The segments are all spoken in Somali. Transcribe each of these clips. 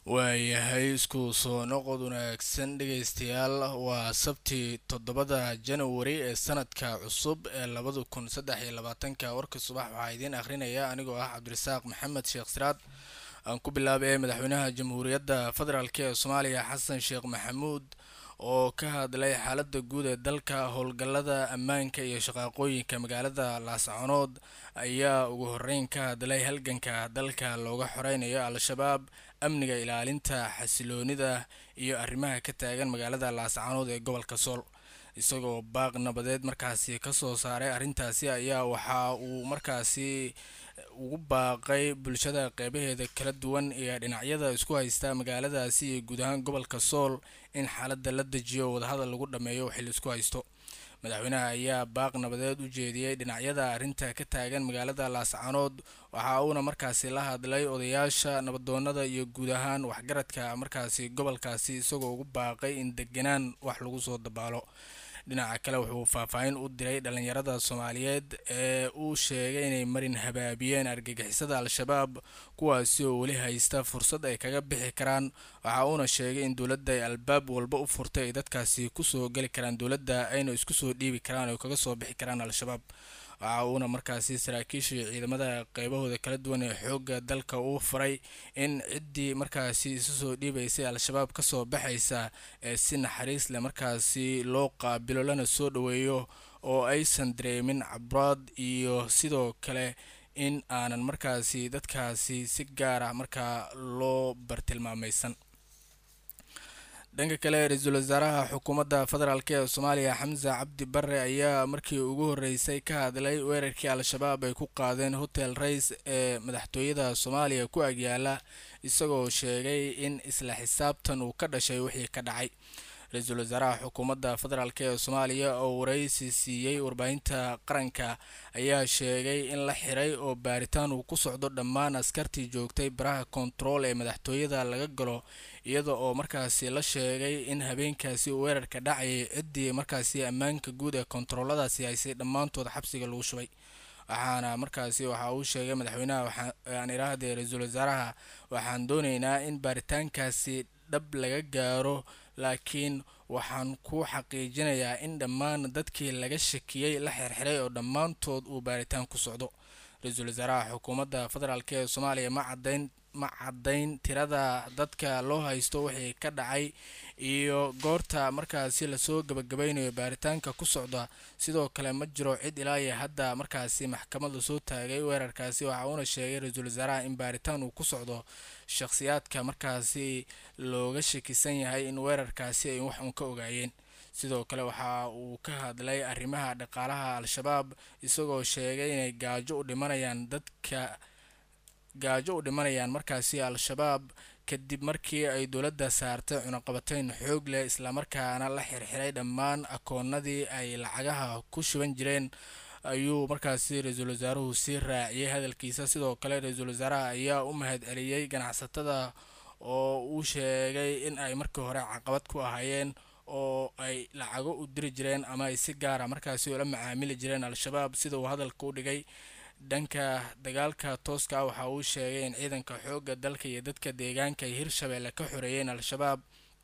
waayahay isku soo noqod wanaagsan dhegaystayaal waa sabti toddobada janawari ee sanadka cusub ee labada kun saddex iyo labaatanka warka subax waxaa idiin akhrinaya anigoo ah cabdirasaaq maxamed sheekh siraad aan ku bilaabay madaxweynaha jamhuuriyadda federaalk ee soomaaliya xasan sheekh maxamuud oo ka hadlay xaalada guud ee dalka howlgallada ammaanka iyo shaqaaqooyinka magaalada laascanood ayaa ugu horeyn ka hadlay halganka dalka looga xoreynayo al-shabaab amniga ilaalinta xasiloonida iyo arrimaha ka taagan magaalada laascanood ee gobolka sool isagoo baaq nabadeed markaasi kasoo saaray arrintaasi ayaa waxa uu markaasi ugu baaqay bulshada qeybaheeda kala duwan iyo dhinacyada isku haysta magaaladaasi iyo guud ahaan gobolka sool in xaaladda la dejiyo wadahadal lagu dhammeeyo xil isku haysto madaxweynaha ayaa baaq nabadeed u jeediyey dhinacyada arrinta ka taagan magaalada laascanood waxa uuna markaasi la hadlay odayaasha nabadoonada iyo guud ahaan waxgaradka markaasi gobolkaasi isagoo ugu baaqay in deganaan wax lagu soo dabaalo dhinaca kale wuxuu faahfaahin u diray dhalinyarada soomaaliyeed ee uu sheegay inay marin habaabiyeen argagixisada al-shabaab kuwaasi oo weli haysta fursad ay kaga bixi karaan waxa uuna sheegay in dowladda ay albaab walba u furtay ay dadkaasi kusoo geli karaan dowladda ayna isku soo dhiibi karaan oo kaga soo bixi karaan al-shabaab waxa uuna markaasi saraakiishii ciidamada qeybahooda kala duwan ee xoogga dalka uu faray in ciddii markaasi isu soo dhiibaysay al-shabaab kasoo baxaysa ee si naxariis leh markaasi loo qaabilo lana soo dhoweeyo oo aysan dareemin cabraad iyo sidoo kale in aanan markaasi dadkaasi si gaar ah markaa loo bartilmaamaysan dhanka kale ra-iisul wasaaraha xukuumadda federaalk ee soomaaliya xamse cabdi bare ayaa markii ugu horeysay ka hadlay weerarkii al-shabaab ay ku qaadeen hotel rays ee madaxtooyada soomaaliya ku agyaala isagoo sheegay in isla xisaabtan uu ka dhashay wixii ka dhacay ra-iisul wasaaraha xukuumadda federaalk ee soomaaliya oo waraysi siiyey warbaahinta qaranka ayaa sheegay in la xiray oo baaritaan uu ku socdo dhammaan askartii joogtay baraha kontarool ee madaxtooyada laga galo iyada oo markaasi la sheegay in habeenkaasi uu weerarka dhacayay ciddii markaasi ammaanka guud ee kontarooladaasi haysay dhammaantood xabsiga lagu shubay waxaana markaasi waxa uu sheegay madaxweynaha aan idhaahdee ra-iisul wasaaraha waxaan dooneynaa in baaritaankaasi dhab laga gaaro laakiin waxaan ku xaqiijinayaa in dhammaan dadkii laga shakiyey la xirxiray oo dhammaantood uu baaritaan ku socdo ra-iisul wasaaraha xukuumadda federaalk ee soomaaliya ma cadayn ma caddayn tirada dadka loo haysto wixii ka dhacay iyo goorta markaasi lasoo gabagabaynayo baaritaanka ku socda sidoo kale ma jiro cid ilaa iyo hadda markaasi maxkamad lasoo taagay weerarkaasi waxa uuna sheegay ra-iisul wasaaraha in baaritaan uu ku socdo shakhsiyaadka markaasi looga shakisan yahay in weerarkaasi ay wax uun ka ogaayeen sidoo kale waxa uu ka hadlay arrimaha dhaqaalaha al-shabaab isagoo sheegay inay gaajo u dhimanayaan dadka gaajo u dhimanayaan markaasi al-shabaab kadib markii ay dowladda saartay cunaqabateyn xoog leh islamarkaana la xirxiray dhammaan akoonadii ay lacagaha ku shuban jireen ayuu markaasi ra-iisul wasaaruhu sii raaciyey hadalkiisa sidoo kale ra-iisul wasaaraha ayaa u mahad celiyey ganacsatada oo uu sheegay in ay markii hore caqabad ku ahaayeen oo ay lacago u diri jireen ama ay si gaara markaasi ula macaamili jireen al-shabaab sida uu hadalka u dhigay dhanka dagaalka tooska ah waxa uu sheegay in ciidanka xoogga dalka iyo dadka deegaanka ay hirshabeelle ka xoreeyeen al-shabaab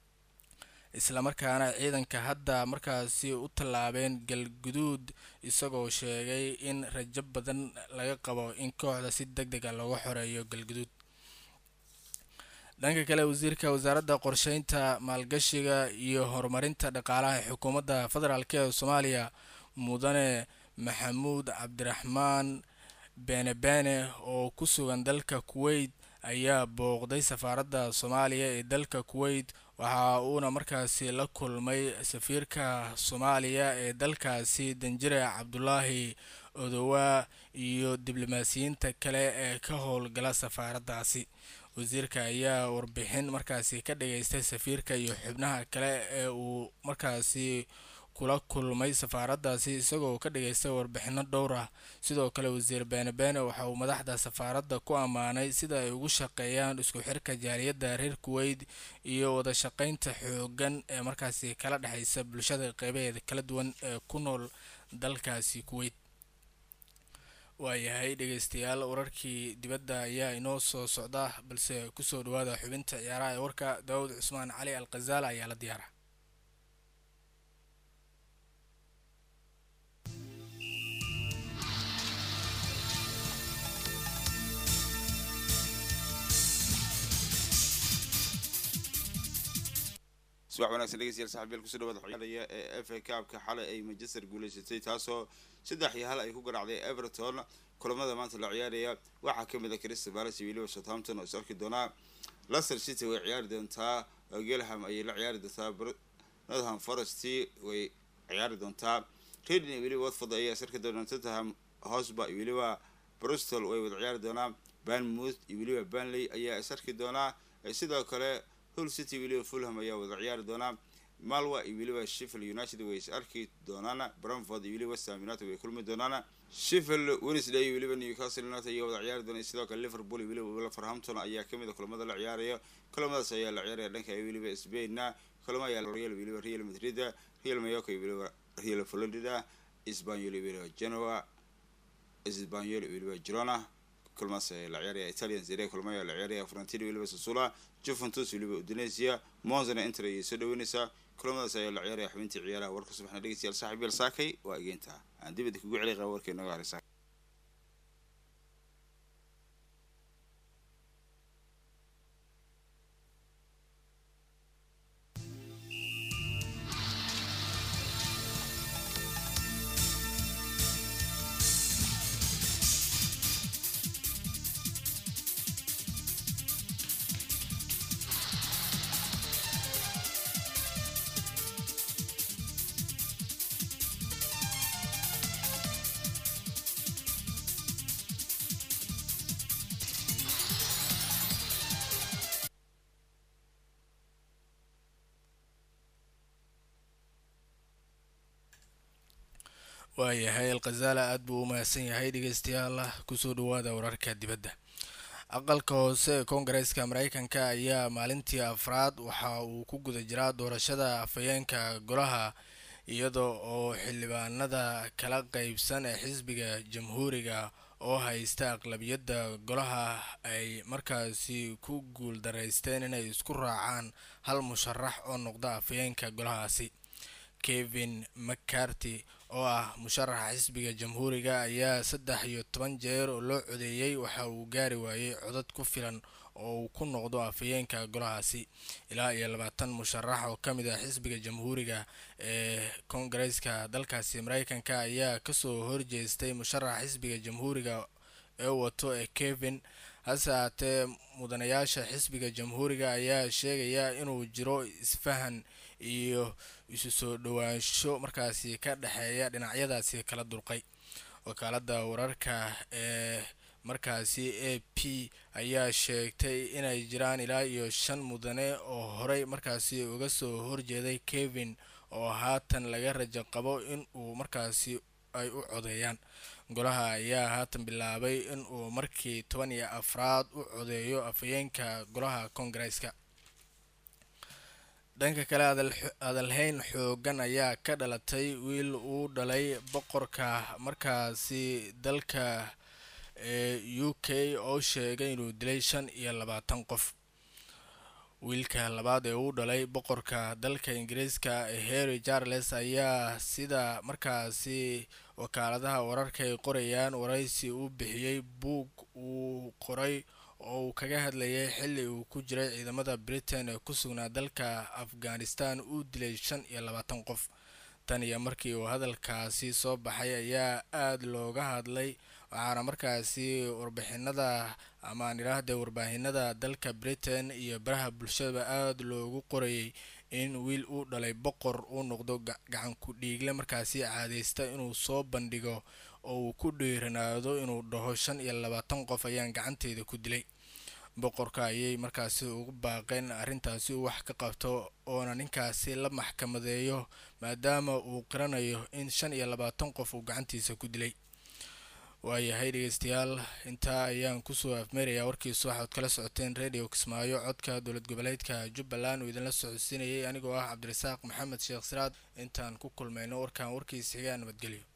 islamarkaana ciidanka hadda markaasi u tallaabeen galguduud isagoo sheegay in rajo badan laga qabo in kooxda si deg dega looga xoreeyo galguduud dhanka kale wasiirka wasaaradda qorsheynta maalgashiga iyo horumarinta dhaqaalaha ee xukuumadda federaalk ee soomaaliya mudane maxamuud cabdiraxmaan beene beene oo ku sugan dalka kuweyt ayaa booqday safaaradda soomaaliya ee dalka kuweyt waxa uuna markaasi la kulmay safiirka soomaaliya ee dalkaasi danjire cabdulaahi odowaa iyo diblomaasiyiinta kale ee ka howlgala safaaraddaasi wasiirka ayaa warbixin markaasi ka dhageystay safiirka iyo xubnaha kale ee uu markaasi kula kulmay safaaraddaasi isagoo ka dhageystay warbixino dhowr ah sidoo kale wasiir beene beene waxa uu madaxda safaaradda ku ammaanay sida ay ugu shaqeeyaan isku xirka jaaliyadda reer kuweyt iyo wada shaqeynta xoogan ee markaasi kala dhexeysa bulshada qeybaheeda kala duwan ee ku nool dalkaasi kuweyt waayahay dhegeystayaal wararkii dibadda ayaa inoo soo socda balse kusoo dhawaada xubinta ciyaaraha ee warka daawud cusmaan cali al khazaala ayaa la diyaara subax wanagsan dhegeystayaal saxabiyaal kusoo dhawaada ciyaaraya ee f a cupka xalay ay manchester guuleysatay taasoo saddex iyo hal ay ku garaacday everton kulamada maanta la ciyaaraya waxaa kamid a crystal palace iyo weliba southampton oo is arki doonaa leicester city way ciyaari doontaa gelham ayay la ciyaari doontaa northam forest way ciyaari doontaa redin iyo weliba watford ayaa is arki doonaa tottenham hosba iyo weliba bristol way wada ciyaari doonaa banmouth iyo weliba banley ayaa is arki doonaa sidoo kale hull city weliba fulham ayaa wada ciyaari doonaa malwa iyo weliba sheffield united way is arki doonaan bramford iyo weliba westham united way kulmi doonaan sheffield wednesday iyo weliba newcastle united ayaa wada ciyaari doona sidoo kale liverpool iyo weliba wolverhampton ayaa kamid a kulamada la ciyaaraya kulamadaas ayaa la ciyaaraya dhanka iyo weliba spainna kulamo ayaa real weliba real madrid real mayoka iyo weliba real florida espanyol iyo weliba genoa espanyol iyo weliba girona kulmaas ayaa la ciyaaraya italian zere kulmo ayaa la ciyaaraya frontino weliba sasula juventus weliba udonesia monzana inter ayay soo dhaweyneysaa kulamadaas ayaa la ciyaaraya xubintii ciyaaraha warka subaxna dhegeystayaal saaxib yaal saakay waa egeynta aan dibadda kugu celi qaba warkii nooga haraysa waayahay alkhazaala aada buu u mahadsan yahay dhegeystayaal kusoo dhawaada wararka dibadda aqalka hoose ee koongareeska mareykanka ayaa maalintii afraad waxa uu ku guda jiraa doorashada afhayeenka golaha iyada oo xildhibaanada kala qeybsan ee xisbiga jamhuuriga oo haysta aqlabiyadda golaha ay markaasi ku guul daraysteen inay isku raacaan hal musharax oo noqda afhayeenka golahaasi kevin mccarty oo ah musharaxa xisbiga jamhuuriga ayaa saddex iyo toban jeer oo loo codeeyey waxa uu gaari waayey codad ku filan oo uu ku noqdo afhayeenka golahaasi ilaa iyo labaatan musharax oo ka mid ah xisbiga jamhuuriga ee koongareeska dalkaasi mareykanka ayaa kasoo horjeestay musharaxa xisbiga jamhuuriga ee wato ee kevin hase haatee mudanayaasha xisbiga jamhuuriga ayaa sheegaya inuu jiro isfahan iyo isu soo dhowaansho markaasi ka dhexeeya dhinacyadaasi kala dulqay wakaalada wararka ee markaasi a p ayaa sheegtay inay jiraan ilaa iyo shan mudane oo horey markaasi uga soo horjeeday kevin oo haatan laga rajo qabo in uu markaasi ay u codeeyaan golaha ayaa haatan bilaabay in uu markii toban iyo afraad u codeeyo afhayeenka golaha koongareeska dhanka kale hadalhayn xoogan ayaa ka dhalatay wiil uu dhalay boqorka markaasi dalka ee u k oo sheegay inuu dilay shan iyo labaatan qof wiilka labaad ee uu dhalay boqorka dalka ingiriiska ee harry charles ayaa sida markaasi wakaaladaha wararka ay qorayaan waraysi uu bixiyey buug uu qoray oo uu kaga hadlayay xilli uu ku jiray ciidamada britain ee ku sugnaa dalka afghanistan uu dilay shan iyo labaatan qof tan iyo markii uu hadalkaasi soo baxay ayaa aada looga hadlay waxaana markaasi warbixinada amaan idhaahde warbaahinada dalka britain iyo baraha bulshadaba aada loogu qorayay in wiil uu dhalay boqor uu noqdo gacan ku dhiigle markaasi caadeysta inuu soo bandhigo oo uu ku dhiiranaado inuu dhaho shan iyo labaatan qof ayaan gacanteeda ku dilay boqorka ayay markaasi ugu baaqeen arrintaasi uu wax ka qabto oona ninkaasi la maxkamadeeyo maadaama uu qiranayo in shan iyo labaatan qof uu gacantiisa ku dilay waayahay dhegeystayaal intaa ayaan kusoo afmeerayaa warkiisu waxaad kala socoteen radio kismaayo codka dowlad goboleedka jubbaland uu idinla socodsiinayay anigoo ah cabdirasaaq maxamed sheekh siraad intaan ku kulmayno warkaan warkiis xigaa nabadgelyo